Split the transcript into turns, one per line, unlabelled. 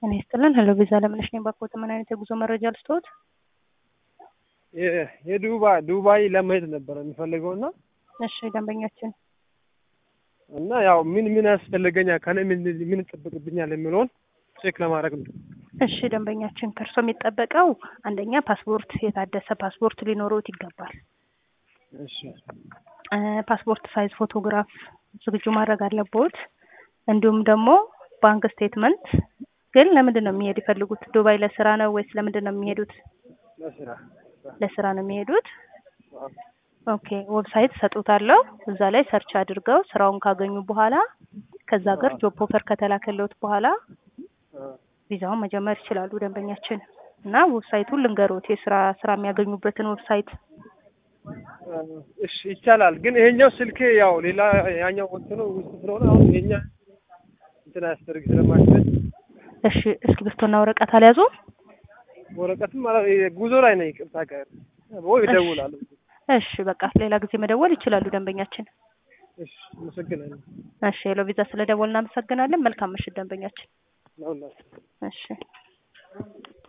እኔ ይስጥልን። ሄሎ ቪዛ ለምነሽ ነኝ። ባኮት ምን አይነት የጉዞ መረጃ ልስጥዎት?
የዱባይ ዱባይ ለመሄድ ነበረ የሚፈልገው እና
እሺ ደንበኛችን
እና ያው ምን ምን ያስፈልገኛል ከኔ ምን ምን ይጠበቅብኛል የሚለውን ቼክ ለማድረግ ነው።
እሺ ደንበኛችን ከእርሶ የሚጠበቀው አንደኛ ፓስፖርት፣ የታደሰ ፓስፖርት ሊኖሩት ይገባል።
እሺ
እ ፓስፖርት ሳይዝ ፎቶግራፍ ዝግጁ ማድረግ አለብዎት። እንዲሁም ደግሞ ባንክ ስቴትመንት። ግን ለምንድን ነው የሚሄድ ይፈልጉት? ዱባይ ለስራ ነው ወይስ ለምንድን ነው የሚሄዱት?
ለስራ
ለስራ ነው የሚሄዱት። ኦኬ ዌብሳይት ሰጡታለሁ። እዛ ላይ ሰርች አድርገው ስራውን ካገኙ በኋላ ከዛ ሀገር ጆብ ኦፈር ከተላከለውት በኋላ ቪዛውን መጀመር ይችላሉ ደንበኛችን። እና ዌብሳይቱን ልንገሮት የስራ ስራ የሚያገኙበትን ዌብሳይት
እሺ ይቻላል። ግን ይሄኛው ስልክ ያው ሌላ ያኛው እንትኑ ውስጥ ስለሆነ አሁን የኛ እንትን አያስደርግ ስለማይችል
እሺ እስክሪብቶና ወረቀት አልያዙም?
ወረቀትም ማለት ጉዞ ላይ ነኝ። ይቅርታ ጋር ወይ እደውላለሁ።
እሺ በቃ ሌላ ጊዜ መደወል ይችላሉ ደንበኛችን።
እሺ አመሰግናለሁ።
እሺ ሄሎ ቪዛ ስለደወል እናመሰግናለን። መልካም ምሽት ደንበኛችን።
ለሁላችሁ
እሺ